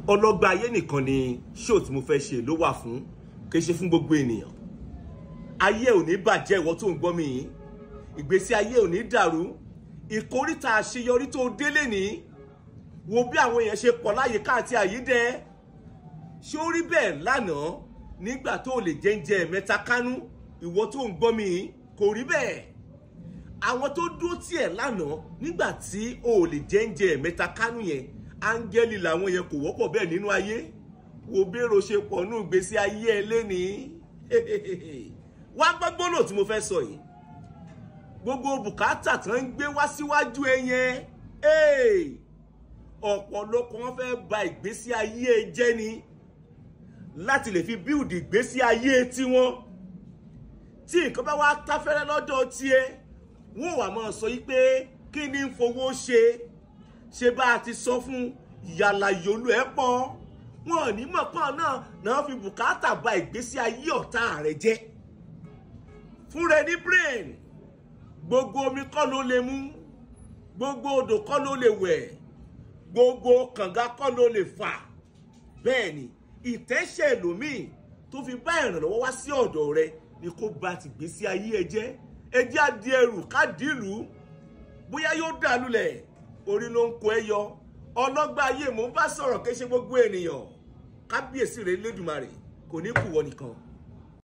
ọlọ́gbà ayé nìkan ni ṣóò tí mo fẹ́ ṣe ló wà fún kì í ṣe fún gbogbo ènìyàn ayé ò ní bàjẹ́ ìwọ tó ń gbọ́ mi yìí ìgbésí ayé ò ní dàrú ìkóríta àṣeyọrí tó délé ní wo bí àwọn èèyàn ṣe pọ̀ láyìíká àti àyídẹ ṣé ó rí bẹ́ẹ̀ lánàá nígbà tó lè jẹ́ńjẹ́ mẹ́ta kánú ìwọ tó ń gbọ́ mi yìí kò rí bẹ́ẹ̀ àwọn tó dúró tiẹ̀ lánàá nígbà tí o ò lè jẹ́ńjẹ́ mẹ́ta kánú yẹn áńgẹ́lì làwọn yẹn kò wọ́pọ̀ bẹ́ẹ̀ nínú ayé wo bérò ṣe pọ̀ nù ìgbésí ayé ẹ lénìí wá gbọ́ gbólò tí mo fẹ́ sọ yìí gbogbo bùkátà tó ń gbé wá síwájú ẹ yẹn ọ̀pọ̀lọpọ̀ wọn fẹ́ ba ìgbésí ayé ẹ jẹ́ ni láti lè fi bíùdì ìgbésí ayé tiwọn tí nǹkan bá wá táfẹ́rẹ́ lọ́dọ̀ tiẹ̀ wọ́n wà máa sọ yìí pé kí ni ń fowó ṣe ṣe bá a ti sọ fún yàlà yòlú ẹ pọ̀ wọn ò ní mọ̀ pọ́n náà náà fi bùkátà ba ìgbésí ayé ọ̀tá rẹ̀ jẹ́ fúnra ní brain gbogbo omi kọ́ ló lè mú gbogbo odò kọ́ ló lè wẹ̀ gbogbo kànga kọ́ ló lè fà bẹ́ẹ̀ ni ìtẹ́sẹ̀ ẹlòmíì tó fi bá ìrànlọ́wọ́ wá sí ọ̀dọ̀ rẹ ni kó ba ti gbésí ayé ẹ jẹ́ ẹ jẹ́ àdí ẹrù kádìlú bóyá yóò dà lulẹ̀ orí ló ń kó ẹ yọ ọlọ́gbà ayé mò ń bá sọ̀rọ̀ kí ṣe gbogbo ènìyàn kábíyèsí rẹ̀ lẹ́dùnmarè kò ní kú wọ nìkan.